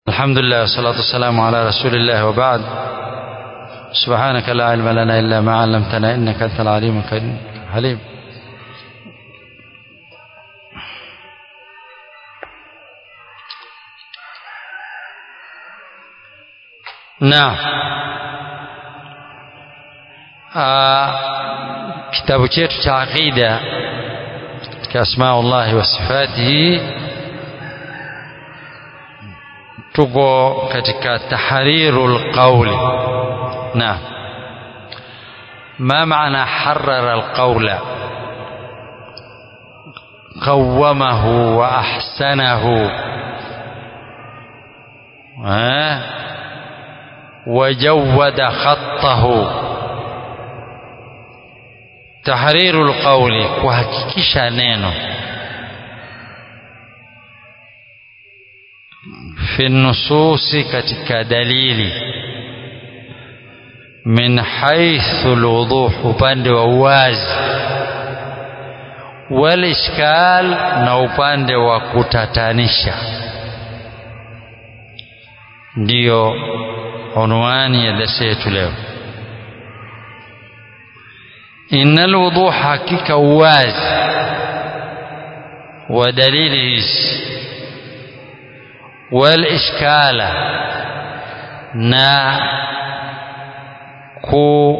الحمد لله والصلاة والسلام على رسول الله وبعد سبحانك لا علم لنا إلا ما علمتنا إنك أنت العليم الحليم نعم kitabu chetu cha aqida katika asmaullahi wa sifatihi tuko katika tahriru lqauli naam ما معنى حرر القول قومه وأحسنه وجود خطه tahriru lqauli kuhakikisha neno fi nususi katika dalili min haithu lwuduh upande wa uwazi walishkal na upande wa kutatanisha ndiyo unwani ya darsa yetu leo إن الوضوح حقيقة واز ودليل والإشكال نا ku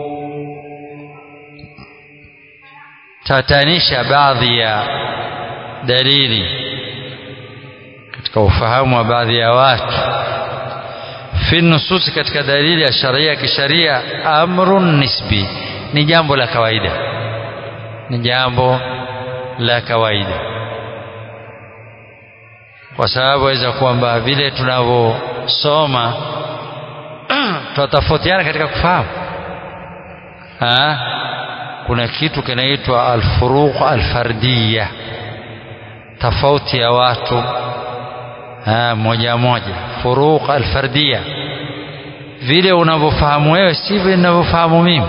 tatanisha baadhi ya dalili katika ufahamu wa baadhi ya watu fi nususi katika dalili ya sharia kisharia amrun nisbi ni jambo la kawaida ni jambo la kawaida kwa sababu waweza kwamba vile tunavyosoma tunatofautiana katika kufahamu ha? kuna kitu kinaitwa alfuruq alfardiya tofauti ya watu ha, moja moja furuq alfardiya vile unavyofahamu wewe sivyo ninavyofahamu mimi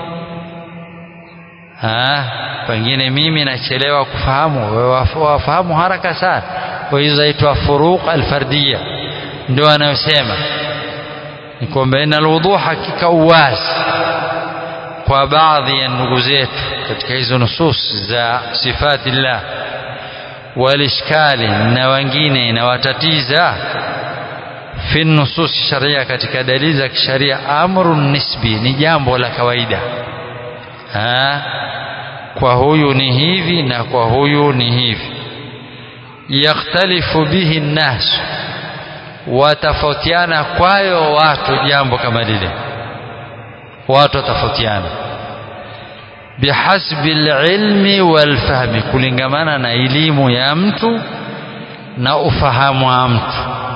ha, pengine mimi nachelewa kufahamu wewe wafahamu haraka sana kwa hizo zaitwa furuq alfardiya ndio anayosema ni kwamba ina alwudhu hakika uwazi kwa baadhi ya ndugu zetu katika hizo nusus za sifati llah walishkali na wengine inawatatiza fi nusus sharia katika dalili za kisharia amrun nisbi ni jambo la kawaida ha? kwa huyu ni hivi na kwa huyu ni hivi yakhtalifu bihi nnas watafautiana kwayo watu jambo kama lile watu watafautiana bihasbi lilmi walfahmi kulingamana na elimu ya mtu na ufahamu wa mtu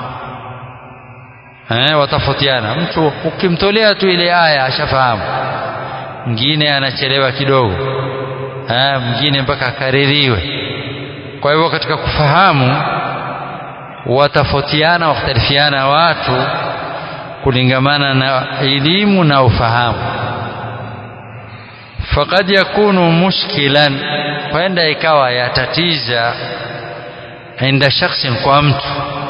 eh, watafautiana mtu ukimtolea tu ile aya ashafahamu mwingine anachelewa kidogo ha, mwingine mpaka akaririwe kwa hivyo katika kufahamu watafautiana wakhtalifiana watu kulingamana na elimu na ufahamu faqad yakunu mushkilan kwenda ikawa yatatiza inda shakhsin kwa mtu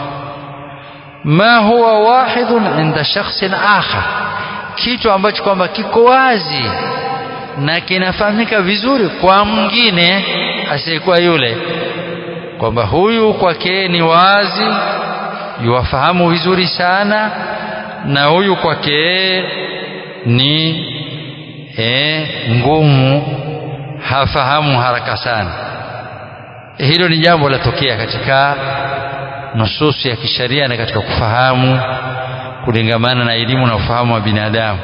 ma huwa wahidun inda shakhsin akhar kitu ambacho kwamba kiko wazi na kinafahamika vizuri kwa mwingine asiyekuwa yule kwamba huyu kwake ni wazi yuwafahamu vizuri sana na huyu kwake ni e, ngumu hafahamu haraka sana hilo ni jambo latokea katika nususu ya kisharia na katika kufahamu kulingamana na elimu na ufahamu wa binadamu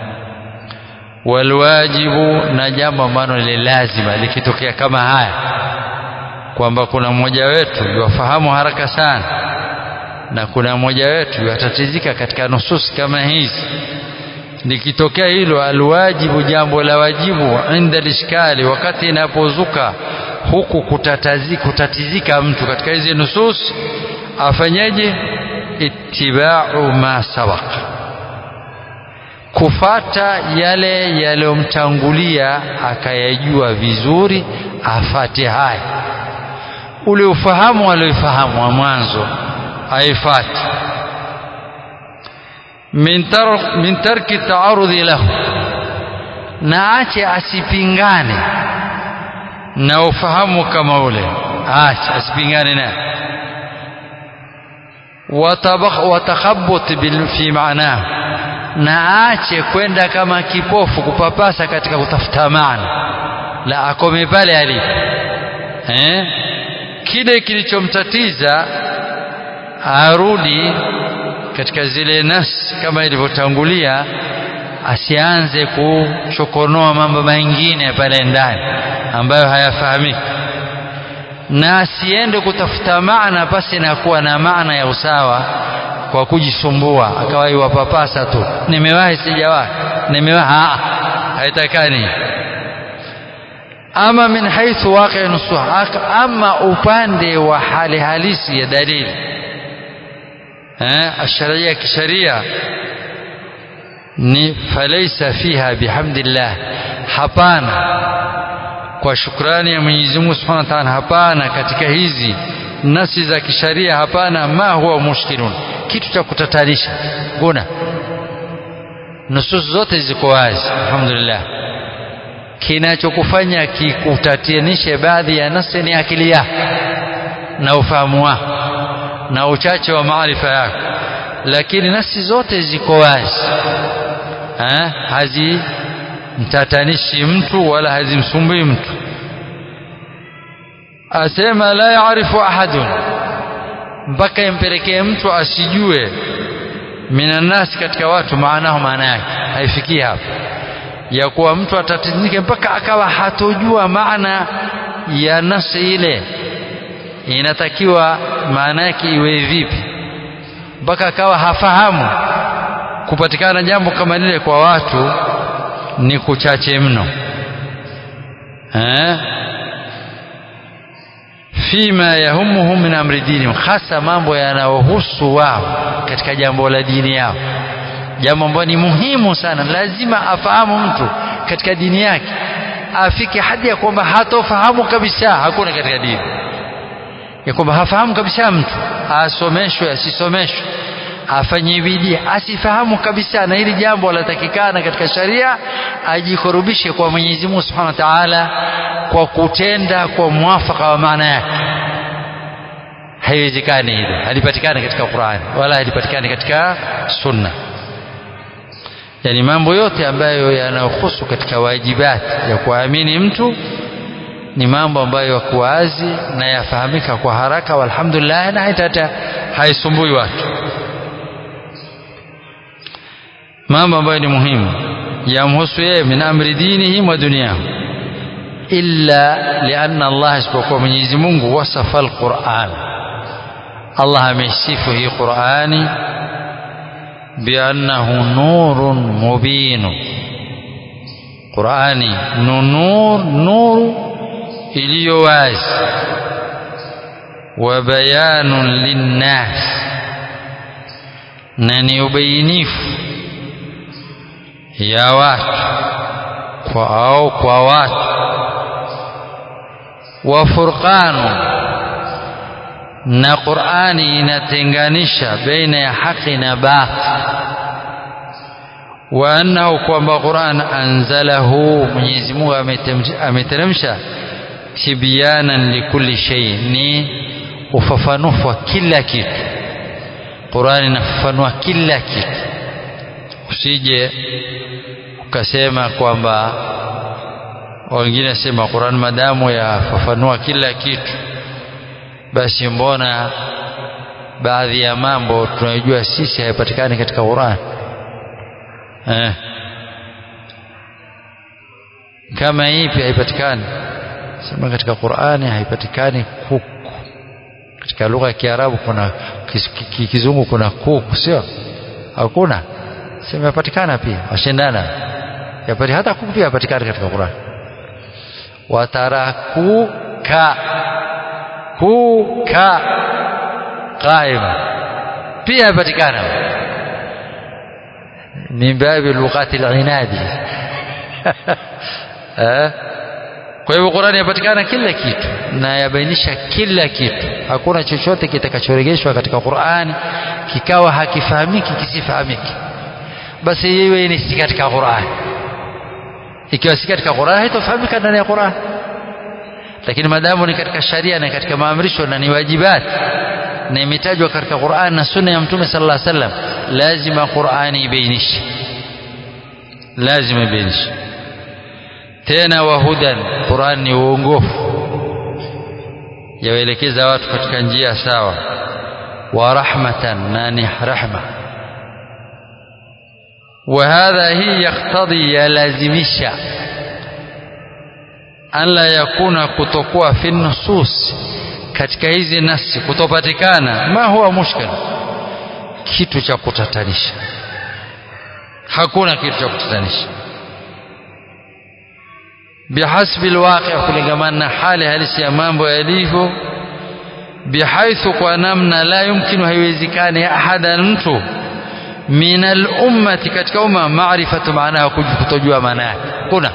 walwajibu na jambo ambalo ni lazima likitokea kama haya kwamba kuna mmoja wetu yuwafahamu haraka sana na kuna mmoja wetu yuwatatizika katika nususi kama hizi likitokea hilo alwajibu jambo la wajibu inda lishkali wakati inapozuka huku kutatazi, kutatizika mtu katika hizi nusus afanyeje ittibau ma sabaq kufata yale yaliyomtangulia akayajua vizuri afate haya ule ufahamu alioifahamu wa mwanzo aifati min tar min tarki taarudhi lahu na ache asipingane na ufahamu kama ule ache asipingane naye watakhabut fi maanahu na aache kwenda kama kipofu kupapasa katika kutafuta maana la akome pale alipo eh? kile kilichomtatiza arudi katika zile nafsi kama ilivyotangulia asianze kuchokonoa mambo mengine pale ndani ambayo hayafahamiki na asiende kutafuta maana pasi na kuwa na maana ya usawa kwa kujisumbua akawa iwapapasa tu nimewahi sijawahi nimewahi haitakani ama min haithu waqi nusuha ama upande wa hali halisi ya dalili eh asharia kisharia ni falaisa fiha bihamdillah hapana kwa shukrani ya Mwenyezi Mungu Subhanahu wa Ta'ala hapana katika hizi nasi za kisharia hapana ma huwa mushkilun kitu cha kutatanisha kuna nusus zote ziko wazi alhamdulillah kinachokufanya kikutatanishe baadhi ya nasi ni akili yako na ufahamu wako na uchache wa maarifa yako lakini nasi zote ziko wazi ha? hazimtatanishi mtu wala hazimsumbui mtu asema la yaarifu ahadun mpaka impelekee mtu asijue minannasi katika watu maanaho maana yake haifikii hapo ya kuwa mtu atatinike mpaka akawa hatojua maana ya nafsi ile inatakiwa maana yake iwe vipi mpaka akawa hafahamu kupatikana jambo kama lile kwa watu ni kuchache mno eh fima yahumuhum min amri dinihim hasa mambo yanayohusu wao katika jambo la dini yao jambo ambalo ni muhimu sana lazima afahamu mtu katika dini yake afike hadi ya kwamba hatofahamu kabisa hakuna katika dini ya kwamba hafahamu kabisa mtu asomeshwe asisomeshwe afanye bidii asifahamu kabisa na hili jambo latakikana katika sharia ajikurubishe kwa Mwenyezi Mungu Subhanahu wa Ta'ala kwa kutenda kwa mwafaka wa maana yake haiwezekani hilo halipatikani katika Qur'an wala halipatikani katika sunna yani mambo yote ambayo yanayohusu katika wajibati ya kuamini mtu ni mambo ambayo yako wazi na yafahamika kwa haraka walhamdulillah na hata haisumbui watu mambo ambayo ni muhimu yamhusu yeye min amri dinihim wa dunyahu illa lianna Allah isipokuwa Mwenyezi Mungu wasafa alquran Allah amesifu hii Qurani biannahu nurun mubin Qurani nur nuru iliyo wazi wa bayanun linnas na ni ubainifu ya watu kwa au kwa watu wa furqanu na Qur'ani inatenganisha baina ya haki na batil wa annahu kwamba Qur'an anzalahu Mwenyezi Mungu ameteremsha tibyanan likulli shay ni ufafanufu wa kila kitu Qur'an inafafanua kila kitu usije ukasema kwamba wengine sema Qur'an madamu yafafanua kila kitu basi mbona baadhi ya mambo tunayojua sisi haipatikani katika Qur'an eh kama ipi haipatikani sema katika Qur'ani haipatikani kuku katika lugha ya Kiarabu kuna kizungu kuna kuku sio hakuna sema yapatikana pia washindana yapati hata kuku pia yapatikana katika Qur'an watarakuka kuka qaima pia yapatikana min babi lughati al-inadi kwa hivyo Qur'ani yapatikana kila kitu na yabainisha kila kitu hakuna chochote kitakachoregeshwa katika Qur'ani kikawa hakifahamiki kisifahamiki basi iwe ni si katika Qur'an ikiwa si katika Qur'an haitofahamika ndani ya Qur'an lakini maadamu ni katika sharia na katika maamrisho na ni wajibat na imetajwa katika Qur'an na sunna ya Mtume sallallahu alaihi wasallam lazima Qur'ani ibainishe lazima ibainishe tena wahudan Qur'an ni uongofu yawaelekeza watu katika njia sawa wa rahmatan na ni rahma وهذا هي يقتضي يلازمشا an la yakuna kutokuwa fi nusus katika hizi nasi kutopatikana ma huwa mushkil kitu cha kutatanisha hakuna kitu cha kutatanisha bihasbi alwaqi kulingamana na hali halisi ya mambo yalivyo bihaithu kwa namna la yumkinu haiwezekani ahada mtu min al-ummati katika umma maarifatu maana kutojua maana yake kuna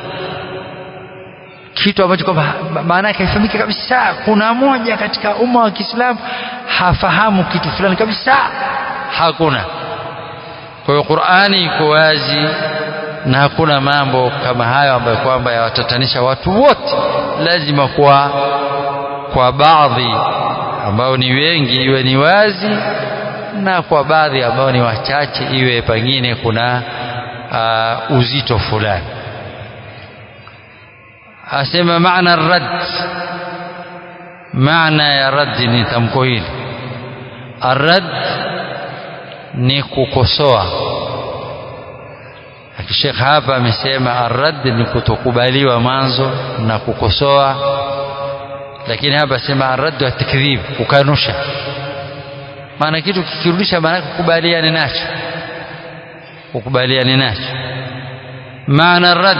kitu ambacho kwamba maana yake haifahamiki kabisa kuna moja katika umma wa Kiislamu hafahamu kitu fulani kabisa hakuna kwa hiyo Qur'ani iko wazi na hakuna mambo kama hayo ambayo kwamba yawatatanisha watu wote lazima kwa kwa baadhi ambao ni wengi iwe ni wazi na kwa baadhi ambao ni wachache iwe pengine kuna uh, uzito fulani asema maana rad maana ya rad ni tamko hili arad ni kukosoa Sheikh hapa amesema arad ni kutokubaliwa mwanzo na kukosoa lakini hapa sema arad wa takdhib kukanusha maana kitu kikirudisha maana kukubaliana nacho kukubaliana nacho maana rad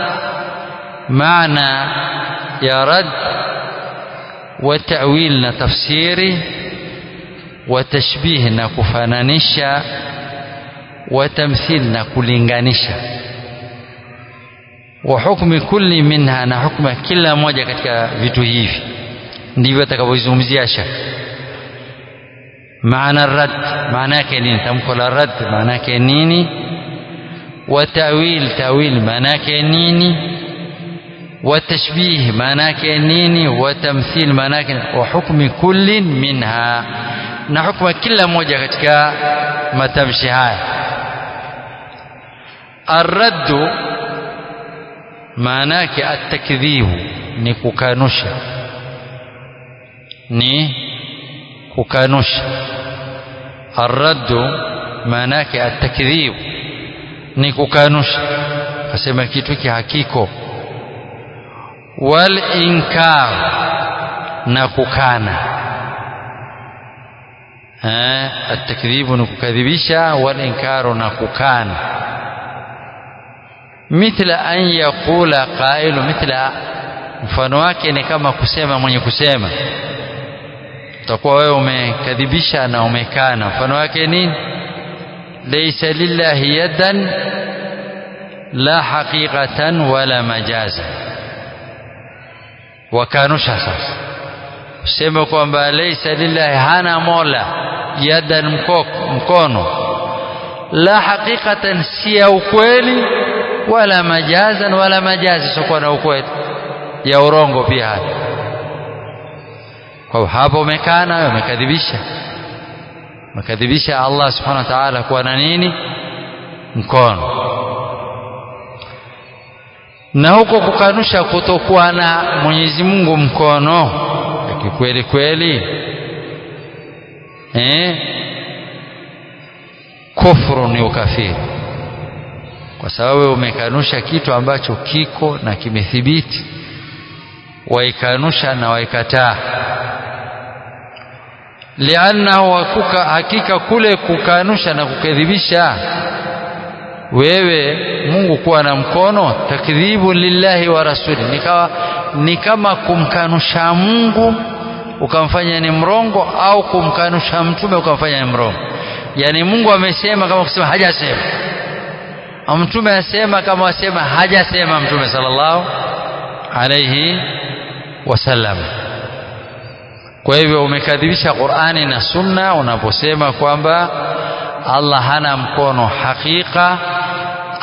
maana ya rad wa ta'wil na tafsiri wa tashbih na kufananisha wa tamthil na kulinganisha wa hukmi kulli minha na hukma kila moja katika vitu hivi ndivyo atakavyozungumzia shaka maana rad maana yake nini tamko la rad maana yake nini wa ta'wil ta'wil maana yake nini wa tashbih maana yake nini wa tamthil maana yake wa hukmi kullin minha na hukma kila moja katika matamshi haya الرد maana yake at-takdhibu ni kukanusha ni kukanusha arraddu maana yake atakdhib ni kukanusha kasema kitu hiki hakiko wal inkar na kukana eh atakdhibu ni kukadhibisha wal inkaru na kukana mithla an yaqula qailu mithla mfano wake ni kama kusema mwenye kusema utakuwa wewe umekadhibisha na umekana mfano wake nini laysa lillahi yadan la haqiqatan wala majaza wakanusha sasa useme kwamba laysa lillahi hana mola yadan mkoko, mkono la haqiqatan si ya ukweli wala majazan wala majazi sio na ukweli ya urongo pia hata kwa hapo umekana umekadhibisha umekadhibisha Allah subhanahu wa ta'ala kuwa na nini mkono na huko kukanusha kutokuwa na Mwenyezi Mungu mkono kikweli kweli eh kufuru ni ukafiri kwa sababu umekanusha kitu ambacho kiko na kimethibiti waikanusha na waikataa liannahu wakuka hakika kule kukanusha na kukadhibisha wewe Mungu kuwa na mkono takdhibu lillahi wa rasuli nikawa ni kama kumkanusha Mungu ukamfanya ni mrongo au kumkanusha mtume ukamfanya ni mrongo yani Mungu amesema kama kusema hajasema mtume asema kama asema hajasema mtume sallallahu alayhi wasallam kwa hivyo umekadhibisha Qur'ani na Sunna unaposema kwamba Allah hana mkono hakika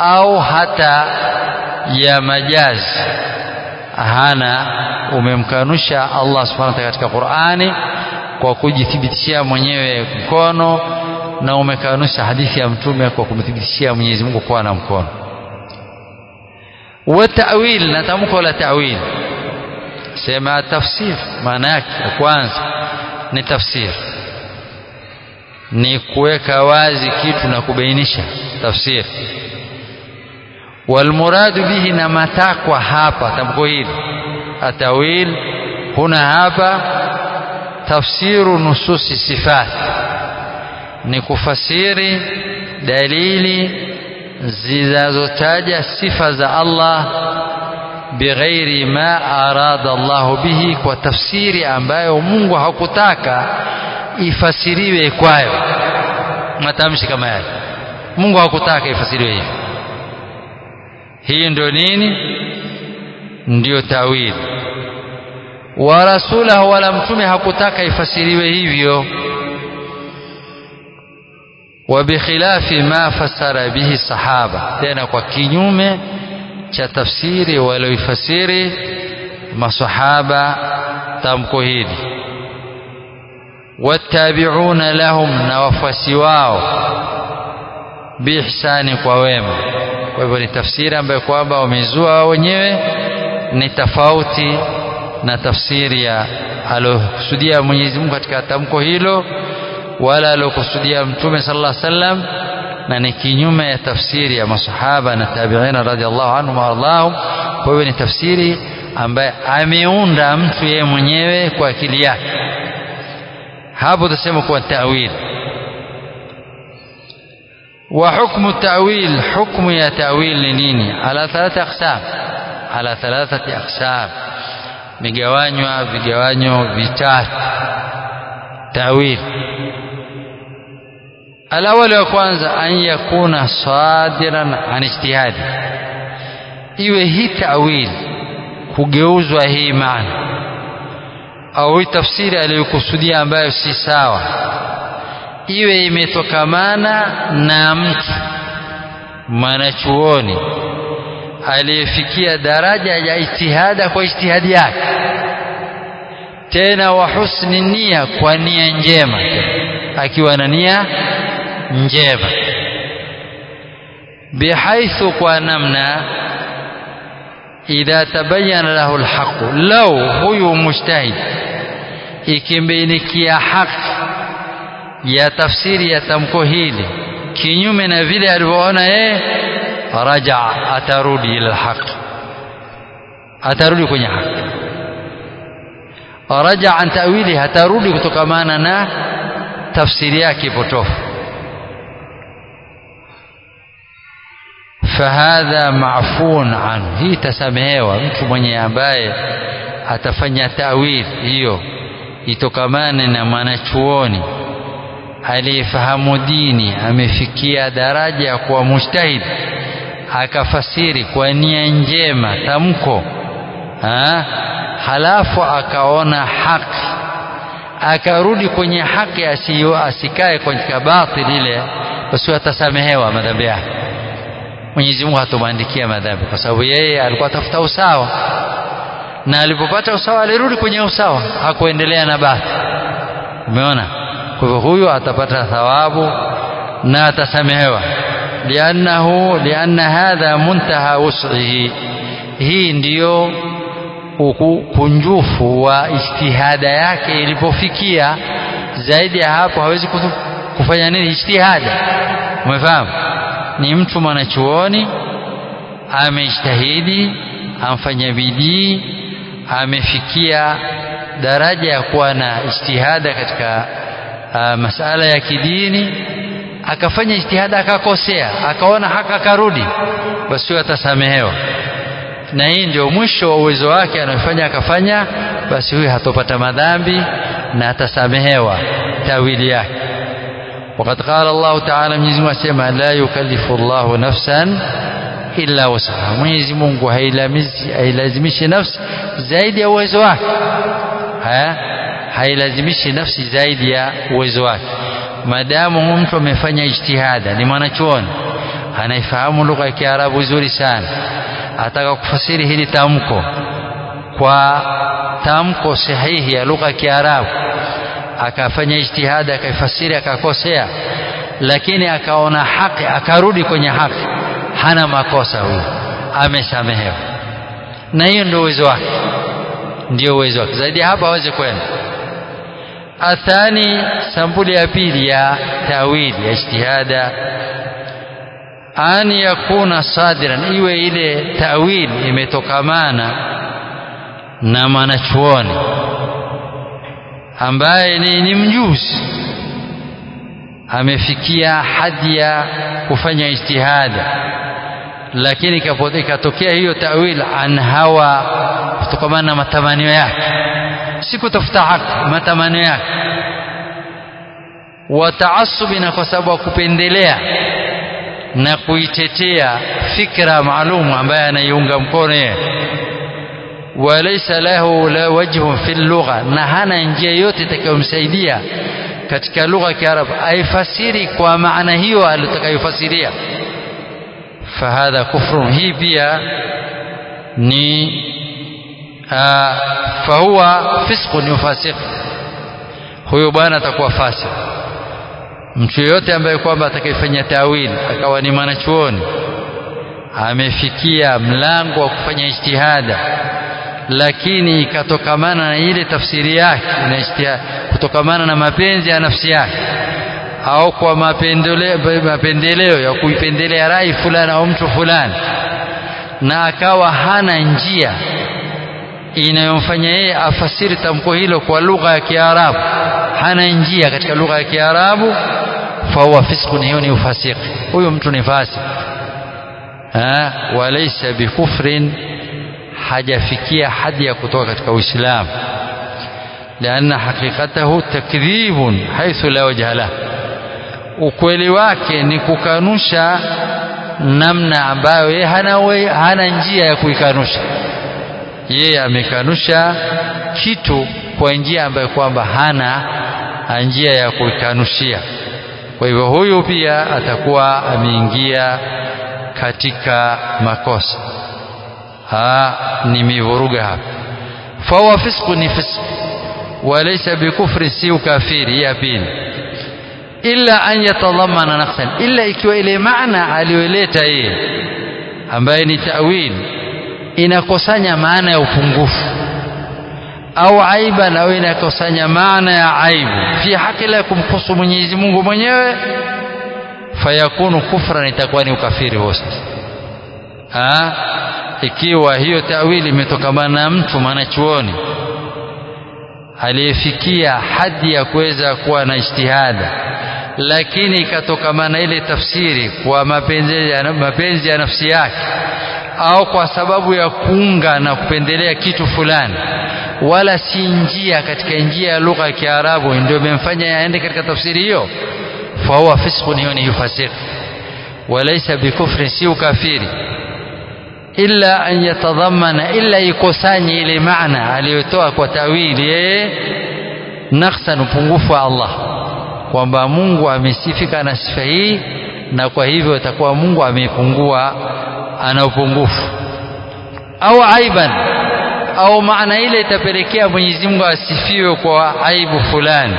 au hata ya majazi hana umemkanusha Allah subhanahu wa ta'ala katika Qur'ani kwa kujithibitishia mwenyewe mkono na umekanusha hadithi ya mtume kwa kumthibitishia Mwenyezi Mungu kuwa na mkono wa ta'wil na tamko la ta'wil sema tafsir maana yake ya kwanza ni tafsir ni kuweka wazi kitu na kubainisha tafsir walmuradu bihi na matakwa hapa tamko hili atawil huna hapa tafsiru nususi sifat ni kufasiri dalili zinazotaja sifa za Allah bighairi ma arada Allah bihi kwa tafsiri ambayo Mungu hakutaka ifasiriwe kwayo matamshi kama yale Mungu hakutaka ifasiriwe hivi hii ndio nini ndio tawili wa rasulahu wala mtume hakutaka ifasiriwe hivyo wa bikhilafi ma fasara bihi sahaba tena kwa kinyume cha tafsiri walioifasiri masahaba tamko hili wattabi'una lahum na wafuasi wao biihsani kwa wema kwa hivyo ni tafsiri ambayo kwamba wamezua wao wenyewe ni tofauti na tafsiri ya alokusudia Mwenyezi Mungu katika tamko hilo wala alokusudia Mtume sallallahu alaihi wasallam na ni kinyume ya tafsiri ya masahaba na tabi'ina radhiallahu anhum waardhahum kwa hivyo ni tafsiri ambaye ameunda mtu yeye mwenyewe kwa akili yake hapo tutasema kuwa ta'wil وحكم التأويل حكم يا تأويل لنيني على ثلاثة أقسام على ثلاثة أقسام vigawanywa vigawanyo vitatu tawil alawali wa kwanza an yakuna sadiran an ijtihadi iwe hii tawil kugeuzwa hii maana au hii tafsiri aliyokusudia ambayo si sawa iwe imetokamana na mtu mwanachuoni aliyefikia daraja ya ijtihada kwa ijtihadi yake tena wa husni nia kwa nia njema akiwa na nia njema bihaithu kwa namna idha tabayyana lahu alhaq law huyu mujtahid ikimbainikia haki ya tafsiri ya tamko hili kinyume na vile alivyoona yeye raja atarudi ila alhaq atarudi kwenye haki raja an tawili atarudi kutokamana na tafsiri yake potofu fahadha maafun anhu hii tasamehewa mtu mwenye ambaye atafanya tawil hiyo itokamane na mwanachuoni aliyefahamu dini amefikia daraja ya kuwa mujtahid akafasiri kwa nia njema tamko ha? halafu akaona haki akarudi kwenye haki asiyo asikae kwenye batili ile basi atasamehewa madhambi yake Mwenyezi Mungu hatomwandikia madhambi kwa sababu yeye alikuwa atafuta usawa na alipopata usawa alirudi kwenye usawa hakuendelea na bati umeona kwa hivyo huyo atapata thawabu na atasamehewa liannahu lianna hadha muntaha wus'ihi hii ndiyo ukunjufu wa ijtihada yake ilipofikia zaidi ya hapo hawezi kufanya nini ijtihada umefahamu ni mtu mwanachuoni amejitahidi amfanya bidii amefikia daraja ya kuwa na ijtihada katika uh, masala ya kidini akafanya ijtihada akakosea akaona haka akarudi basi huyo atasamehewa na hii ndio mwisho wa uwezo wake anayofanya akafanya basi huyu hatopata madhambi na atasamehewa tawili yake وقد قال الله تعالى Mwenyezi Mungu asema la yukallifu Allahu nafsan illa wusaha Mwenyezi Mungu hailazimishi nafsi zaidi ya uwezo wake ha? hailazimishi nafsi zaidi ya uwezo wake maadamu mtu amefanya ijtihada ni mwanachuoni anaifahamu lugha ya Kiarabu vizuri sana ataka kufasiri hili tamko kwa tamko sahihi ya lugha ya Kiarabu akafanya ijtihada akaifasiri akakosea lakini akaona haki akarudi kwenye haki hana makosa huyo amesamehewa na hiyo ndio uwezo wake ndio uwezo wake zaidi hapa hawezi kwenda athani sampuli ya pili ya tawili ya ijtihada an yakuna sadiran iwe ile tawili imetokamana na mwanachuoni ambaye ni, ni mjuzi amefikia hadi ya kufanya ijtihada lakini ikatokea hiyo tawil an hawa kutokamana na matamanio yake si kutafuta haki matamanio yake wa taasubi na kwa sababu ya kupendelea na kuitetea fikra maalum ambaye anaiunga mkono yeye walaysa lahu la wajhun fi lugha na hana njia yote itakayomsaidia katika lugha ya Kiarabu aifasiri kwa maana hiyo alitakayofasiria fahadha kufrun hii pia ni fahuwa fisqun yufasiq huyo bwana atakuwa fasik mtu yoyote ambaye kwamba atakayefanya tawili akawa ni mwanachuoni amefikia mlango wa kufanya ijtihada lakini ikatokamana na ile tafsiri yake na kutokamana na mapenzi ya nafsi yake au kwa mapendeleo, mapendeleo ya kuipendelea rai fulani au mtu fulani na akawa hana njia inayomfanya yeye afasiri tamko hilo kwa lugha ya Kiarabu hana njia katika lugha ya Kiarabu fahuwa fisqun hiyo ni ufasiki huyo mtu ni fasik walaysa bikufrin hajafikia hadi ya kutoka katika Uislamu لأن حقيقته تكذيب حيث لا وجه له ukweli wake ni kukanusha namna ambayo yeye hana, hana njia ya kuikanusha yeye amekanusha kitu kwa njia ambayo kwamba hana njia ya kuikanushia kwa hivyo huyu pia atakuwa ameingia katika makosa ha ni mivuruga hapa fahuwa fisqu ni fisq walaysa bikufri si ukafiri ya pili illa an yatadhamana naqsan illa ikiwa ile maana aliyoleta yeye ambaye ni ta'wil inakusanya maana ya upungufu au aiban au inakusanya maana ya aibu fi haki la kumhusu Mwenyezi Mungu mwenyewe fayakunu kufran itakuwa ni ukafiri huo sasa ikiwa hiyo tawili imetokamana na mtu mwanachuoni aliyefikia hadi ya kuweza kuwa na ijtihada lakini ikatokamana ile tafsiri kwa mapenzi ya, mapenzi ya nafsi yake au kwa sababu ya kuunga na kupendelea kitu fulani wala si njia katika njia ya lugha ya Kiarabu ndio imemfanya yaende katika tafsiri hiyo fahuwa fisqun hiyo ni yufasik walaysa bikufri si ukafiri illa an yatadhammana illa ikusanye ile maana aliyotoa kwa tawili yeye naqsan upungufu wa Allah kwamba Mungu amesifika na sifa hii na kwa hivyo itakuwa Mungu amepungua ana upungufu au aiban au maana ile itapelekea Mwenyezi Mungu asifiwe kwa aibu fulani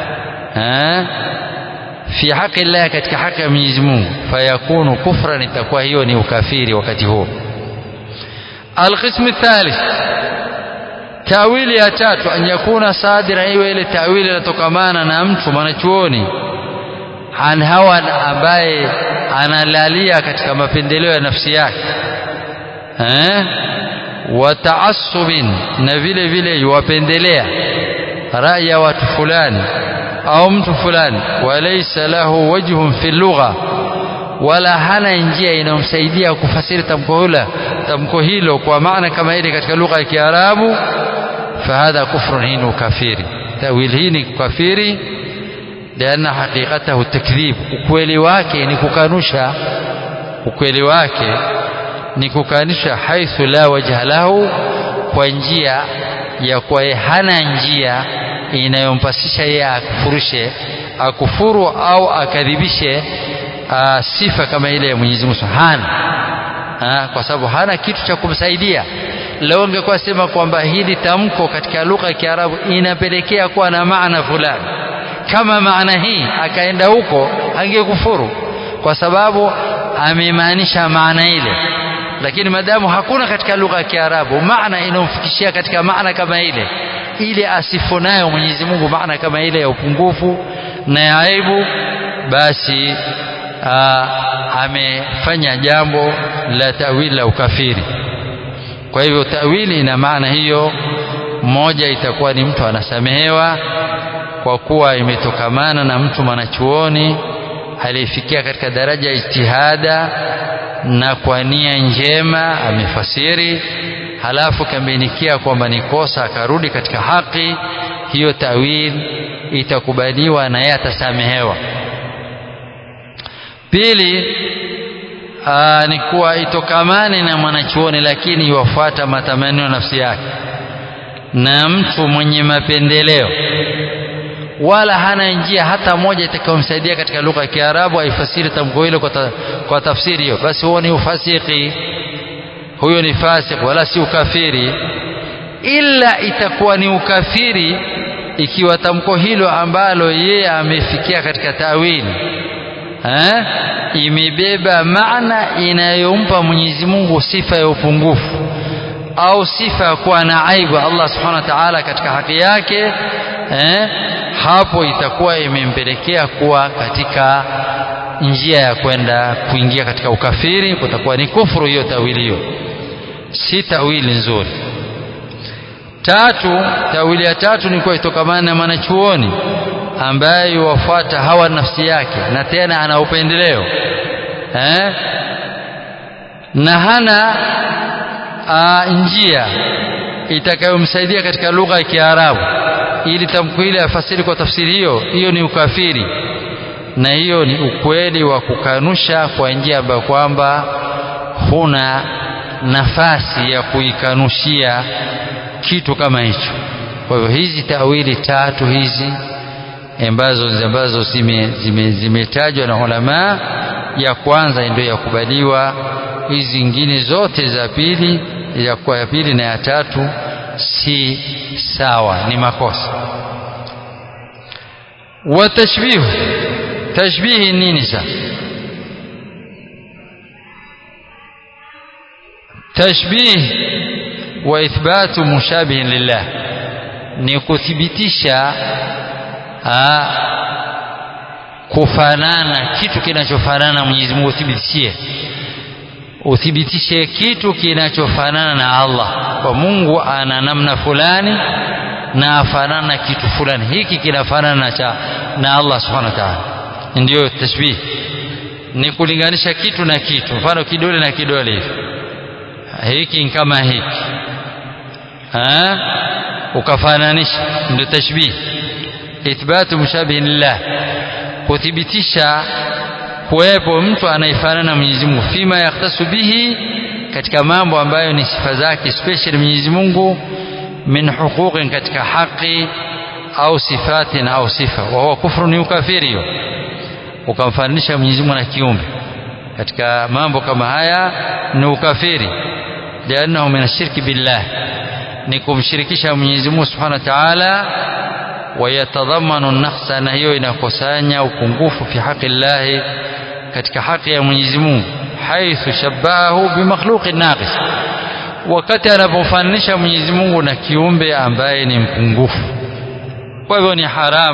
eh fi haki Allah katika haki ya Mwenyezi Mungu fayakunu kufran itakuwa hiyo ni ukafiri wakati huo القسم الثالث tawili ya tatu an yakuna sadira iwe ile tawili inatokamana na mtu mwanachuoni an hawa ambaye analalia katika mapendeleo ya nafsi yake eh wa taassubin na vile vile yuwapendelea rai ya watu fulani au mtu fulani walaysa lahu wajhun fi lugha wala hana njia inayomsaidia kufasiri tamko hilo tamko hilo kwa maana kama ile katika lugha ya Kiarabu fahadha kufrun hii ni kafiri tawil hii ni kafiri lianna haqiqatahu takdhib ukweli wake ni kukanusha ukweli wake ni kukanusha haithu la wajha lahu kwa njia ya kwa hana njia inayompasisha yeye akufurishe akufuru au akadhibishe aa, sifa kama ile ya Mwenyezi Mungu hana aa, kwa sababu hana kitu cha kumsaidia leo ungekuwa sema kwamba hili tamko katika lugha ya Kiarabu inapelekea kuwa na maana fulani kama maana hii akaenda huko angekufuru kwa sababu amemaanisha maana ile lakini madamu hakuna katika lugha ya Kiarabu maana inayomfikishia katika maana kama ile ile asifu nayo Mwenyezi Mungu maana kama ile ya upungufu na ya aibu basi aa, amefanya jambo la tawili la ukafiri kwa hivyo tawili ina maana hiyo moja itakuwa ni mtu anasamehewa kwa kuwa imetokamana na mtu mwanachuoni aliyefikia katika daraja ya ijtihada na kwa nia njema amefasiri halafu kambainikia kwamba ni kosa akarudi katika haki hiyo tawil itakubaliwa na yeye atasamehewa pili aa, ni kuwa itokamane na mwanachuoni lakini iwafuata matamanio ya nafsi yake na mtu mwenye mapendeleo wala hana njia hata moja itakayomsaidia katika lugha ya Kiarabu aifasiri tamko hilo kwa, ta, kwa tafsiri hiyo basi huo ni ufasiki huyo ni fasik wala si ukafiri ila itakuwa ni ukafiri ikiwa tamko hilo ambalo yeye amefikia katika tawili eh, imebeba maana inayompa Mwenyezi Mungu sifa ya upungufu au sifa ya kuwa na aibu Allah subhanahu wa ta'ala katika haki yake eh, hapo itakuwa imempelekea kuwa katika njia ya kwenda kuingia katika ukafiri kutakuwa ni kufuru hiyo tawili hiyo si tawili nzuri tatu tawili ya tatu ni kuwa itokamana na mwanachuoni ambaye wafuata hawa nafsi yake na tena ana upendeleo eh? na hana a, njia itakayomsaidia katika lugha ya Kiarabu ili tamko ile afasiri kwa tafsiri hiyo hiyo ni ukafiri na hiyo ni ukweli wa kukanusha kwa njia ambayo kwamba huna nafasi ya kuikanushia kitu kama hicho kwa hivyo hizi tawili tatu hizi ambazo ambazo zimetajwa zime, zime na ulama ya kwanza ndio yakubaliwa hizi zingine zote za pili ya kwa ya pili na ya tatu si sawa ni makosa wa tashbih tashbihi nini sasa tashbih wa ithbatu mushabihin lillah ni kuthibitisha aa, kufanana kitu kinachofanana Mwenyezi Mungu uthibitishie uthibitishe kitu kinachofanana na Allah kwa Mungu ana namna fulani na afanana na kitu fulani hiki kinafanana cha na Allah subhanahu wa ta'ala ndio tashbih ni kulinganisha kitu na kitu mfano kidole na kidole hivi hiki ni kama hiki ha? ukafananisha ndio tashbih ithbatu mushabihin lillah kuthibitisha kuwepo mtu anayefanana na Mwenyezi Mungu fima yaktasu bihi katika mambo ambayo ni sifa zake special Mwenyezi Mungu min huquqin katika haki au sifatin au sifa wa huwa kufru ni ukafiri hiyo ukamfananisha Mwenyezi Mungu na kiumbe katika mambo kama haya ni ukafiri liannahu min ashirki billah ni kumshirikisha Mwenyezi Mungu Subhanahu wa Ta'ala wayatadhamanu naqsa na hiyo inakusanya upungufu fi haqi Allah katika haki ya Mwenyezi Mungu haithu shabahu bimakhluqin naqis wakati anapofananisha Mwenyezi Mungu na kiumbe ambaye ni mpungufu kwa hivyo ni haram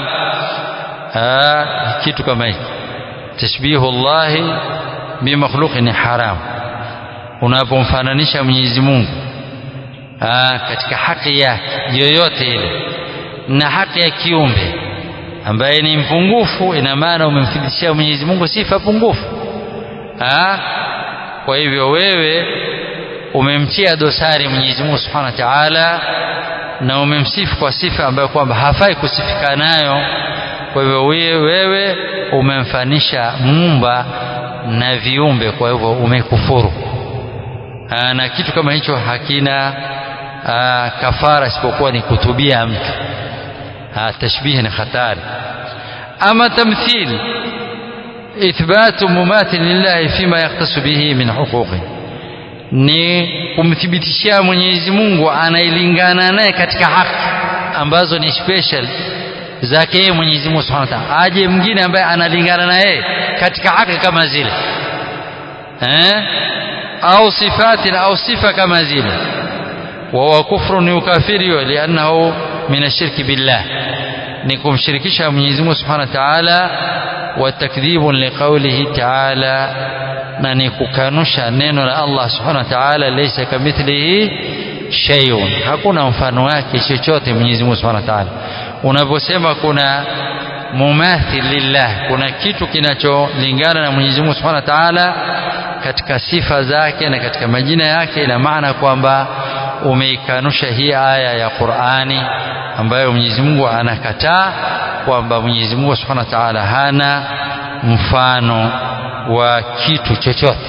aa, kitu kama hiki tashbihu Allah bimakhluqin ni haram unapomfananisha Mwenyezi Mungu aa, katika haki yake yoyote ile na haki ya kiumbe ambaye ni mpungufu ina maana umemthibitishia Mwenyezi Mungu sifa pungufu ha? kwa hivyo wewe umemtia dosari Mwenyezi Mungu Subhanahu wa Ta'ala na umemsifu kwa sifa ambayo kwamba hafai kusifika nayo kwa hivyo wewe umemfanisha muumba na viumbe kwa hivyo umekufuru ha, na kitu kama hicho hakina aa, kafara isipokuwa ni kutubia mtu tashbihi ni hatari ama tamthil ithbatu mumathil lillahi fima yaktasu bihi min huquqi ni kumthibitishia Mwenyezi Mungu anailingana naye katika haki ambazo ni special zake yeye Mwenyezi Mungu Subhanahu wa Ta'ala. Aje mwingine ambaye analingana na yeye katika haki kama zile eh? au sifati au sifa kama zile وهو كفر يكافر لأنه من الشرك بالله نكم شركشها من يزمه سبحانه وتعالى وتكذيب لقوله تعالى ننككانوشا نينو الله سبحانه وتعالى ليس كمثله شيء hakuna mfano wake chochote Mwenyezi Mungu Subhanahu wa Ta'ala unaposema kuna mumathil lillah kuna kitu kinacholingana na Mwenyezi Mungu Subhanahu wa Ta'ala katika sifa zake na katika majina yake ina maana kwamba umeikanusha hii aya ya Qur'ani ambayo Mwenyezi Mungu anakataa kwamba Mwenyezi Mungu Subhanahu wa Ta'ala hana mfano wa kitu chochote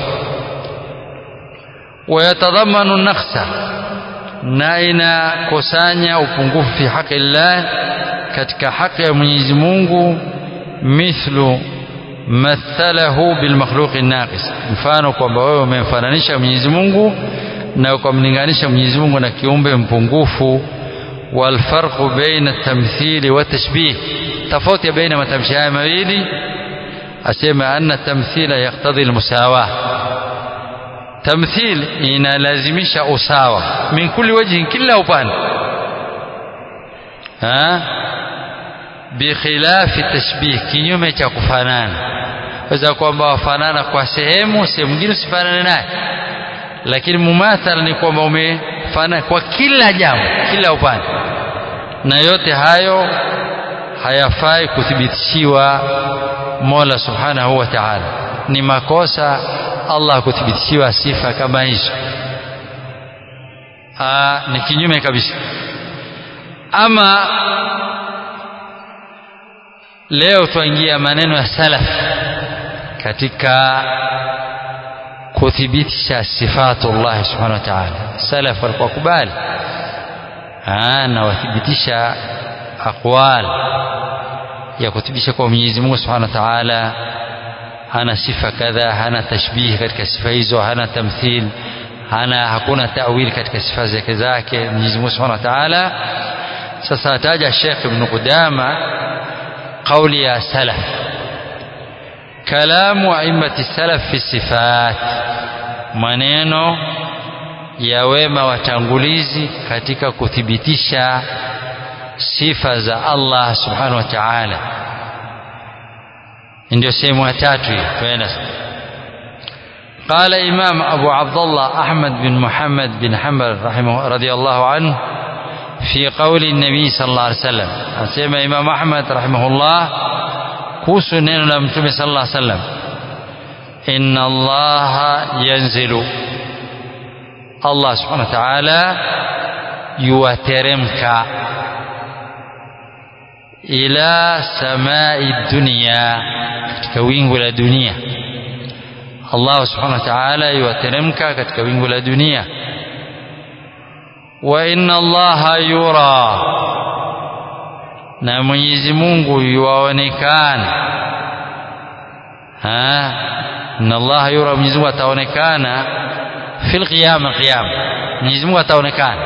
wayatadhamanu nakhsa na inakusanya upungufu fi haki Allah katika haki ya Mwenyezi Mungu mithlu mathalahu bilmakhluqi naqis mfano kwamba wewe umemfananisha Mwenyezi Mungu na ukamlinganisha Mwenyezi Mungu na kiumbe mpungufu walfarqu baina tamthili wa tashbih tofauti baina matamshi haya mawili asema anna tamthila yaktadhi almusawa tamthil inalazimisha usawa min kulli wajhi kila upande ha bikhilafi tashbih kinyume cha kufanana waweza kwamba wafanana kwa sehemu sehemu nyingine usifanane naye lakini mumathala ni kwamba umefana kwa kila jambo kila upande na yote hayo hayafai kuthibitishiwa Mola Subhanahu wa Ta'ala ni makosa Allah kuthibitishiwa sifa kama hizo ni kinyume kabisa ama leo tuingia maneno ya salaf katika kuthibitisha sifatullah subhanahu wa ta'ala salaf walikuwa kubali na wathibitisha aqwal ya kuthibitisha kwa Mwenyezi Mungu subhanahu wa ta'ala hana sifa kadha hana tashbih katika sifa hizo hana tamthil hana hakuna ta'wil katika sifa zake zake Mwenyezi Mungu subhanahu wa ta'ala sasa ataja Sheikh Ibn Qudama قولي يا سلف كلام أئمة السلف في الصفات maneno ya wema watangulizi katika kuthibitisha sifa za Allah subhanahu wa ta'ala ndio sehemu ya tatu hii twenda قال إمام أبو عبد الله أحمد بن محمد بن حنبل رحمه رضي الله عنه في قول النبي صلى الله عليه وسلم أسمى إمام أحمد رحمه الله كوسو نينو لمتومي صلى الله عليه وسلم إن الله ينزل الله سبحانه وتعالى يوترمك إلى سماء الدنيا katika wingu la dunia Allah subhanahu wa ta'ala yuwateremka katika wingu la dunia wa inna allaha yura na Mwenyezi Mungu yuwaonekana ha inna allaha yura Mwenyezi Mungu ataonekana fil qiyama qiyama Mwenyezi Mungu ataonekana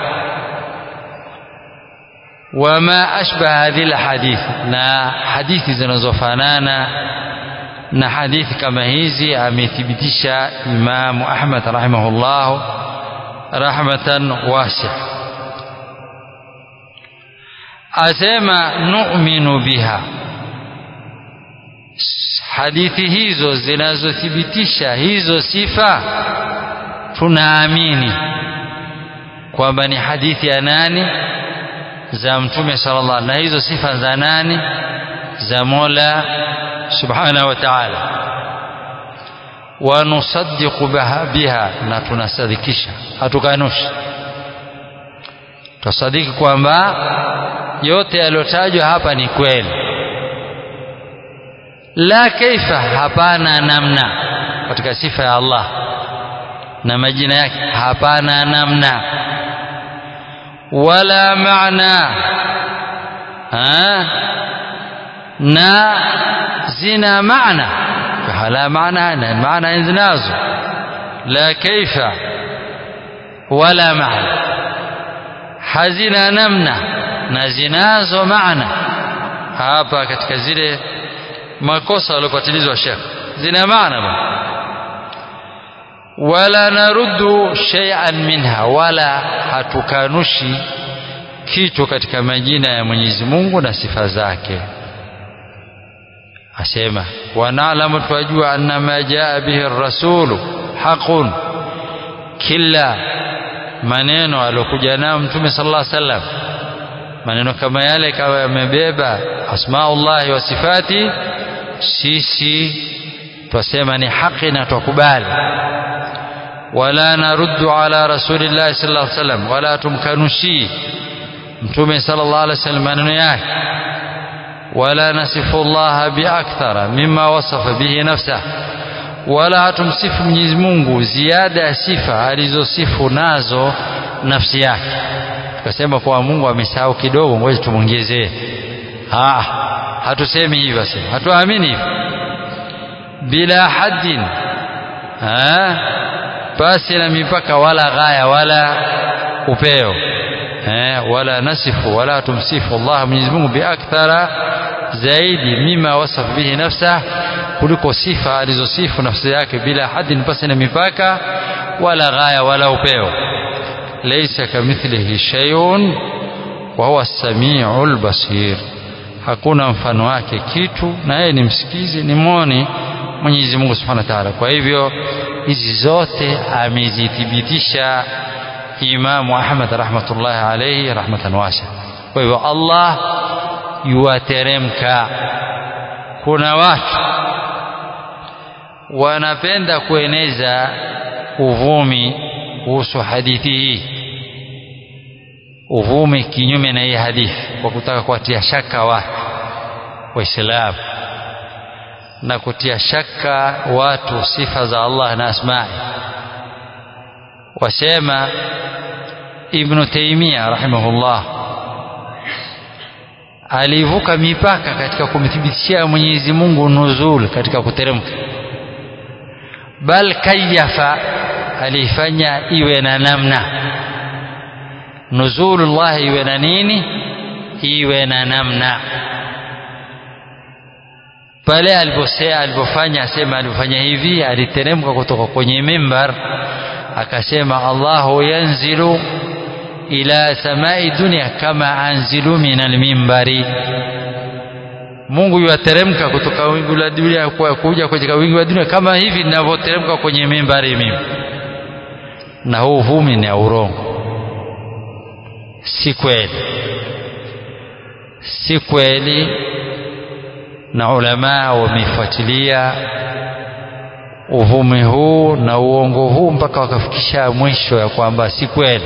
wama ashbaha hadhihi alhadith na hadithi zinazofanana na hadithi kama hizi amethibitisha Imam Ahmad rahimahullah rahmatan wasi'a asema nu'minu biha hadithi hizo zinazothibitisha hizo sifa tunaamini kwamba ni hadithi ya nani za mtume sallallahu alaihi na hizo sifa za nani za Mola subhanahu wa ta'ala wa nusaddiqu biha na tunasadikisha hatukanushi tusadiki kwamba yote yaliyotajwa hapa ni kweli la kaifa hapana namna katika sifa ya Allah na majina yake hapana namna wala maana ha? na zina maana maanaha la maana na maana zinazo la kaifa wala maana hazina namna na zinazo maana hapa katika zile makosa waliopatilizwa shekh zina maana bwana wala naruddu shay'an minha wala hatukanushi kitu katika majina ya Mwenyezi Mungu na sifa zake asema wanaalamu twajua anna ma jaa bihi rasulu haqun kila maneno alokuja nayo mtume sallallahu alaihi wasallam maneno kama yale kama yamebeba asmaullahi wa sifati sisi twasema ni haki na twakubali wala naruddu ala rasulillahi sallallahu alaihi wasallam wala tumkanushi mtume sallallahu alaihi wasallam maneno yake wala nasifu Allah biakthara mimma wasafa bihi nafsa wala hatumsifu Mwenyezi Mungu ziada ya sifa alizosifu nazo nafsi yake tukasema kwa Mungu amesahau kidogo ngoja tumwongezee ah hatusemi hivyo basi hatuamini hivyo bila haddin ah basi na mipaka wala ghaya wala upeo eh, wala nasifu wala tumsifu Allah Mwenyezi Mungu biakthara zaidi mima wasaf bihi nafsa kuliko sifa alizosifu nafsi yake bila hadin pasi na mipaka wala ghaya wala upeo laysa kamithlihi shay'un wa huwa as-sami'ul basir hakuna mfano wake kitu na yeye ni msikizi ni mwoni Mwenyezi Mungu Subhanahu wa Ta'ala kwa hivyo hizi zote amezithibitisha Imamu Ahmad rahmatullahi alayhi rahmatan wasa. Kwa hivyo Allah yuwateremka. Kuna watu wanapenda kueneza uvumi kuhusu hadithi hii, uvumi kinyume na hii hadithi, kwa kutaka kuwatia shaka watu Waislamu na kutia shaka watu sifa za Allah na asma'i wasema Ibn Taymiyyah rahimahullah alivuka mipaka katika kumthibitishia Mwenyezi Mungu nuzul katika kuteremka bal kayafa alifanya iwe na namna nuzulullah iwe na nini iwe na namna pale aliposea alipofanya asema alifanya hivi aliteremka kutoka kwenye mimbar akasema Allahu yanzilu ila samai dunia kama anzilu min almimbari Mungu yuateremka kutoka wingu la dunia kwa kuja katika wingu la dunia kama hivi ninavyoteremka kwenye mimbari mimi na huu vumi ni urongo si kweli si kweli na ulama wamefuatilia uvumi huu na uongo huu mpaka wakafikisha mwisho ya kwamba si kweli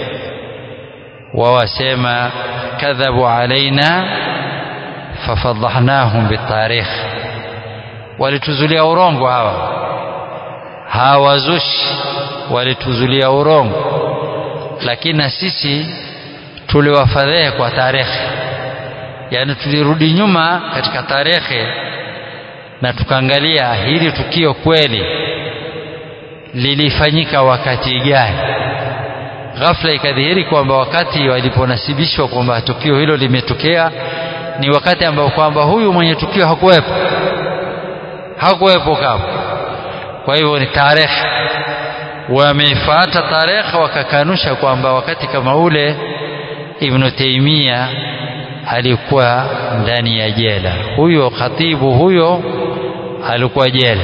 wawasema kadhabu alaina fafadhahnahum bitarikh walituzulia urongo hawa hawazushi walituzulia urongo lakini na sisi tuliwafadhehe kwa tarehe yani tulirudi nyuma katika tarehe na tukaangalia hili tukio kweli lilifanyika wakati gani ghafla ikadhihiri kwamba wakati waliponasibishwa kwamba tukio hilo limetokea ni wakati ambao kwamba huyu mwenye tukio hakuwepo hakuwepo kama kwa hivyo ni tarehe wamefuata tarehe wakakanusha kwamba wakati kama ule Ibn Taymiyyah alikuwa ndani ya jela huyo khatibu huyo alikuwa jela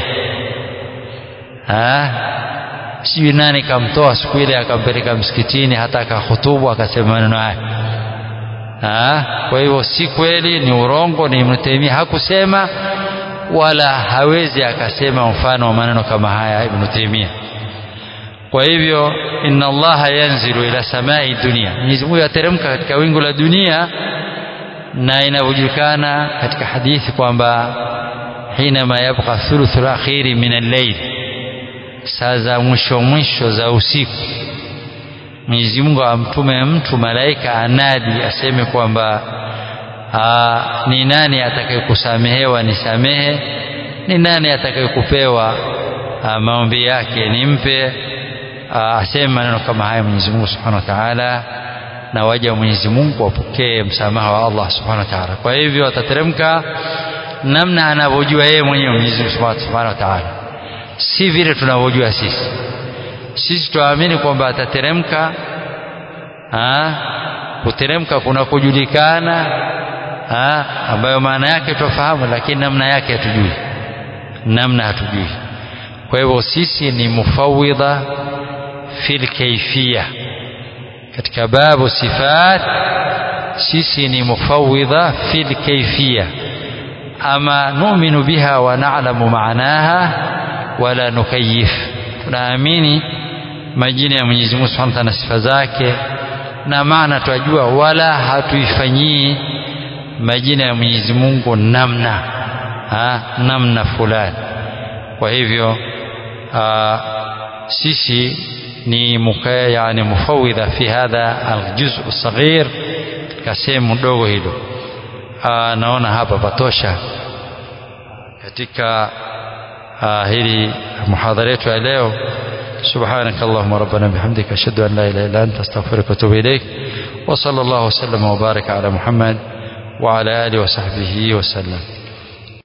sijui nani kamtoa siku ile akampeleka msikitini hata akahutubu akasema maneno haya kwa hivyo si kweli ni urongo ni Ibn Taymiyyah hakusema wala hawezi akasema mfano wa maneno kama haya Ibn Taymiyyah kwa hivyo inna allaha yanzilu ila samai dunia Mwenyezi Mungu yateremka katika wingu la dunia na inavyojulikana katika hadithi kwamba hinama yabqa thuluthul akhiri min al-layl saa za mwisho mwisho za usiku Mwenyezi Mungu amtume mtu malaika anadi aseme kwamba ni nani atakayekusamehewa nisamehe ni nani atakayekupewa maombi yake nimpe aseme maneno kama haya Mwenyezi Mungu Subhanahu wa Ta'ala na waja wa Mwenyezi Mungu wapokee msamaha wa Allah Subhanahu wa Ta'ala kwa hivyo atateremka namna anavyojua yeye mwenyewe Mwenyezi Mungu Subhanahu wa Ta'ala si vile tunavyojua sisi sisi tuamini kwamba atateremka kuteremka kuna kujulikana ambayo maana yake tufahamu lakini namna yake hatujui namna hatujui kwa hivyo sisi ni mufawidha fil kaifia katika babu sifat sisi ni mufawidha fil kaifia ama nu'minu biha wa na'lamu ma'naha wala nukayif tunaamini majina ya Mwenyezi Mungu Subhanahu wa Ta'ala sifa zake na maana twajua wala hatuifanyii majina ya Mwenyezi Mungu namna ha, namna fulani kwa hivyo aa, sisi ni mukaya yani mufawidha fi hadha aljuz'u saghir katika sehemu dogo hilo naona hapa patosha katika hili muhadhara yetu ya leo سبحانك اللهم ربنا بحمدك أشهد أن لا إله إلا أنت أستغفرك وأتوب إليك وصلى الله وسلم وبارك على محمد وعلى آله وصحبه وسلم